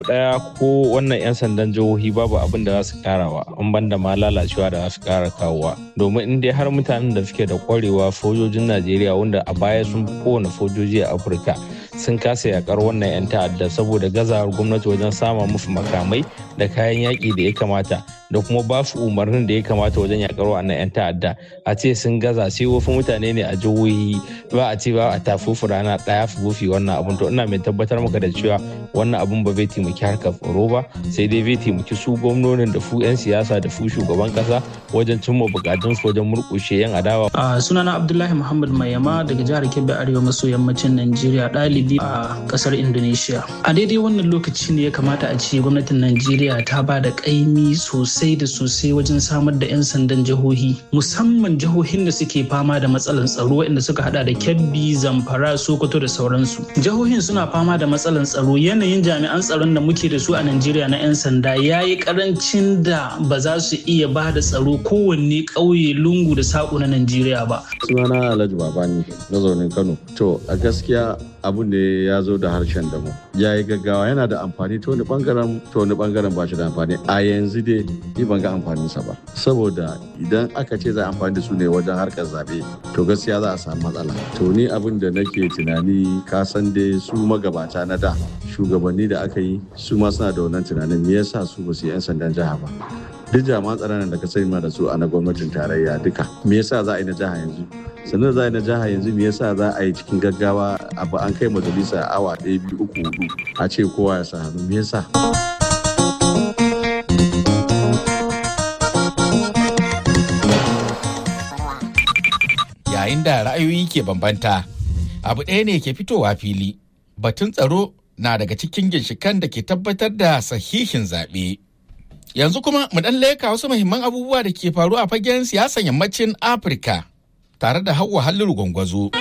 daya ko wannan 'yan sandan jihohi babu abin da za su karawa an banda ma lalacewa da za su kara kawowa domin in dai har mutanen da suke da kwarewa sojojin najeriya wanda a baya sun fi kowane sojoji a afirka sun kasa yakar wannan 'yan ta'adda saboda gazawar gwamnati wajen sama musu makamai da kayan yaƙi da ya kamata da kuma ba su umarnin da ya kamata wajen yakar wannan 'yan ta'adda a ce sun gaza sai wasu mutane ne a jihohi ba a ce ba a tafufu rana ɗaya su bufi wannan abun to ina mai tabbatar maka da cewa wannan abun ba zai taimaki harkar tsaro ba sai dai zai taimaki su gwamnonin da su 'yan siyasa da su shugaban kasa wajen cimma bukatun su wajen murƙushe 'yan adawa. a sunana abdullahi muhammad mayama daga jihar kebbi arewa maso yammacin najeriya ɗalibi a ƙasar indonesia a daidai wannan lokaci ne ya kamata a ce gwamnatin najeriya ta ba da ƙaimi sosai da sosai wajen samar da 'yan sandan jihohi musamman jihohin da suke fama da matsalar tsaro waɗanda suka hada da kebbi zamfara sokoto da sauransu jihohin suna fama da matsalar tsaro yanayin jami'an tsaron da muke da su a najeriya na 'yan sanda ya yi karancin da ba za su iya ba da tsaro kowanne ƙauye lungu da saƙo na najeriya ba sunana alhaji babani mazaunin kano to a gaskiya abu ne ya zo da harshen da mu ya yi gaggawa yana da amfani ta wani bangaren ta wani bangaren ba shi da amfani a yanzu dai ni ban ga amfaninsa ba saboda idan aka ce za a amfani da su ne wajen harkar zaɓe to gaskiya za a samu matsala to ni abin da nake tunani ka san dai su magabata na da shugabanni da aka yi su ma suna da wannan tunanin me yasa su ba su yi 'yan sandan jiha ba duk jami'an tsaron da ka sani ma da su a na gwamnatin tarayya duka me yasa za a yi na jiha yanzu sannan za a yi na jiha yanzu me yasa za a yi cikin gaggawa abu an kai majalisa awa ɗaya biyu uku hudu a ce kowa ya sa hannu me yasa yayin da ra'ayoyi ke bambanta abu ɗaya ne ke fitowa fili batun tsaro na daga cikin ginshikan da ke tabbatar da sahihin zaɓe. Yanzu kuma mu ɗan leka wasu muhimman abubuwa da ke faru a fagen siyasan yammacin Afirka tare da Hauwa Halliru Gwangwazo.